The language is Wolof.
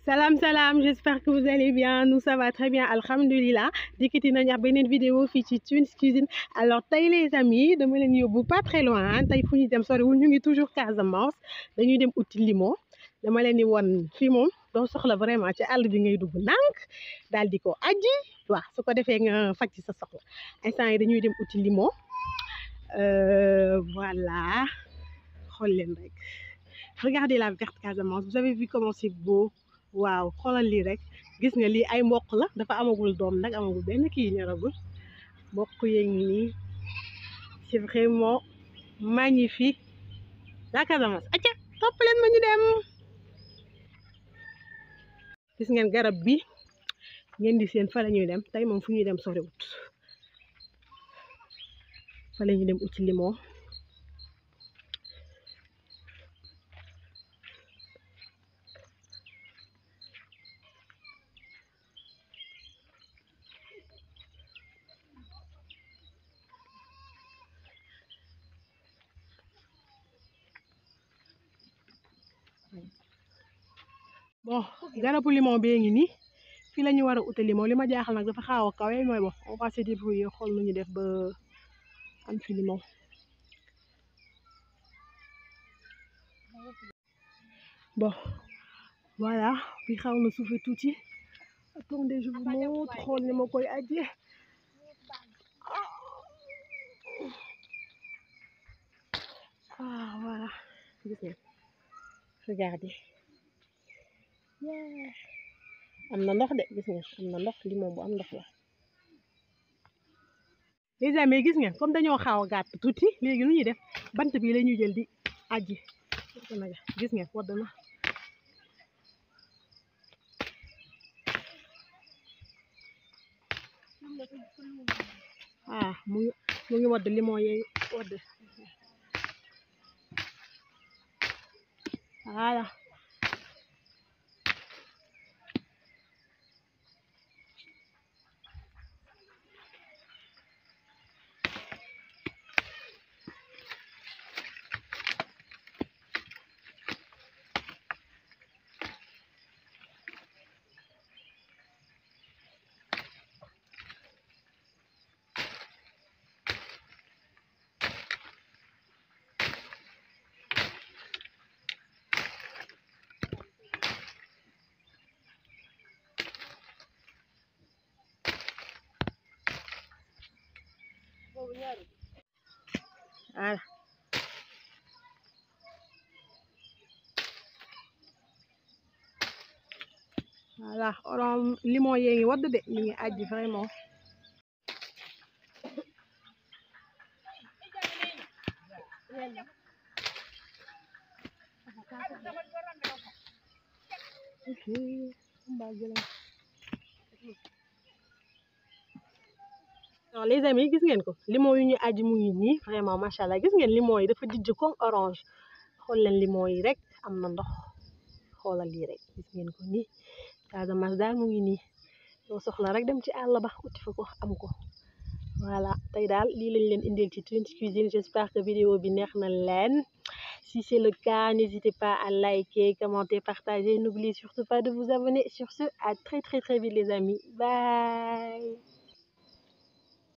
Salam salam j'espère que vous allez bien nous ça va très bien alhamdulilah dikkati nañu ak beneen vidéo fii ci Twins Cuisine alors tey les amis dama leen yóbbu pas très loin tey fu ñu dem soriwul ñu ngi toujours Casamance dañuy dem uti limon dama leen di won fii moom doo soxla vraiment ci àll bi ngay dugg nànk daal di ko aji waaw su ko defee nga faj ci sa soxla instant yi dañuy dem uti limon voilà xool leen rek regardez la verte Casamance vous avez vu comment c'est beau waaw xoolal lii rek gis nga lii ay mboq la dafa amagul doom nag amagul benn kii ñoragul mboq yee ngi nii c'est vraiment magnifique la Casamance acca topp leen ma ñu dem gis ngeen garab bi ngeen di seen fa la ñuy dem tey moom fu ñuy dem soriwut fa la ñuy dem uti limon bon garabu limon bee ngi nii fii la ñu war a ute limon li ma jaaxal nag dafa xaaw a kawe mooy bon on va se débrouiller xool nu ñu def ba am fi limon bon voilà bi xaw na suufe tuuti attendez je vous montre xool ni ma koy aje ah voilà gis ngeen regardez am na ndox de gis ngeen am na ndox limon bu am ndox la les amis gis ngeen comme dañoo xaaw a gàtt tuuti léegi lu ñuy def bant bi la ñuy jël di aji gis ngeen wadd na ah mu ngi mu ngi wadd limon yee wadd voilà voilà voilà orom limon yee ngi wadd de mi ngi aji vraiment non les amis gis ngeen ko limon yu ñu aji mu ngi nii vraiment macha allah gis ngeen limon yi dafa dijj comme orange xool leen limon yi rek am na ndox xoolal lii rek gis ngeen ko nii Casamance daal mu ngi nii doo soxla rek dem ci àll ba uti fa ko am ko voilà tey daal lii lañ leen indil ci Twins Cuisine j'espère que vidéo bi neex na leen si c'est le cas n'hésitez pas à liker commenter partager n'oubliez surtout pas de vous abonner sur ce à très très très vite les amis bye